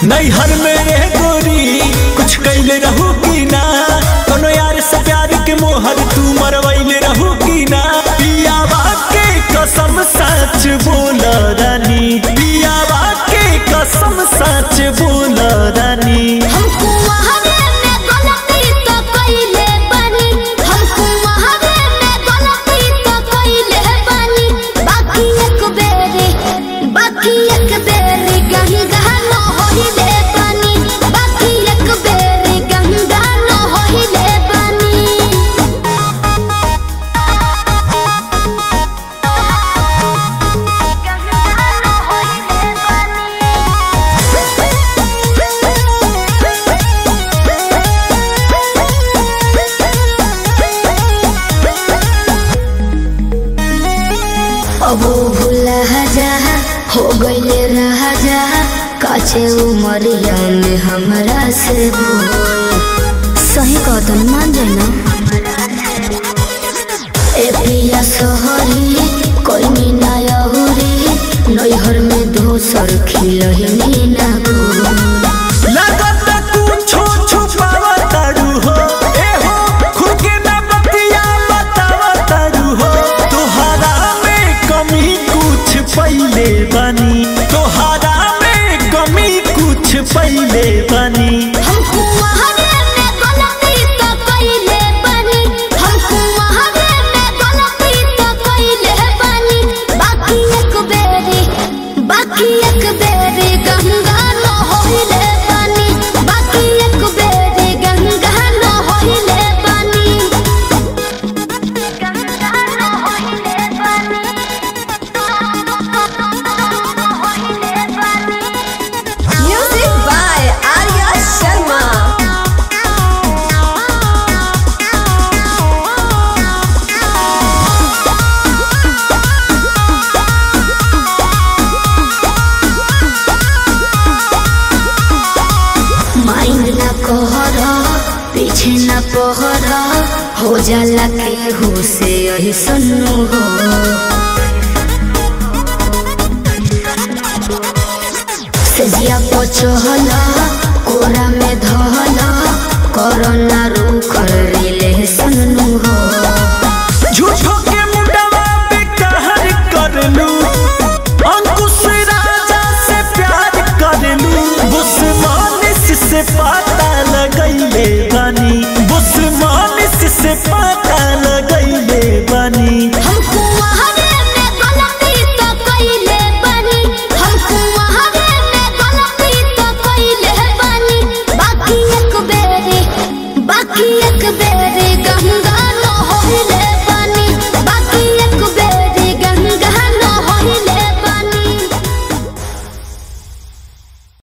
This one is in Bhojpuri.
नैहर में रह गोरी कुछ कैले रहू की ना कोनो यार से प्यार के मोहर तू मरवैले रहू की ना पियावा के कसम सच बोल रानी पियावा के कसम सच बोल रानी हमको वहावे में गलती तो कइले बानी हमको वहावे में गलती तो कइले बानी बाकी एक बेरी बाकी एक बेरी गंगा न होइले बानी बाकी एक बेरी गंगा न होइले बानी अब वो भूला जा हो गईले रहा जा काचे उमरिया में हमरा से बोल सही कहतन मान जाए ना ए पिया सोहरी कोई ना यहुरी नैहर में दोसर खिलही ना गोल लगत कुछो छुपावा तारू हो ए हो खुद के ना बतिया बतावा तारू हो तोहरा में कमी कुछ पहिले बनी तोहरा में कमी कुछ पहिले बनी हमको वहावे में गलती तो कइले बानी हमको वहावे में गलती तो कइले बानी बाकी एक बेरी बाकी एक बेरी गंगा न होइले बानी बाकी एक बेरी गंगा न होइले बानी गंगा न होइले बानी होइले बानी Music by Arya Sharma. Mind न कहर पीछे न पहर हो जाला के हो से यही सुनु हो सजिया पचहल कोरा में धहल कोरोना रूख रिले सुनु हो झूठो के मुंडवा पे कहर करलू अंकुश राजा से प्यार करलू बुस्मानिस से पता लगैले बनी बुस्मानिस से पता लगैले बनी हमको वहावे में गलती तो कइले बानी हमको वहावे में गलती तो कइले बानी बाकी एक बेरी बाकी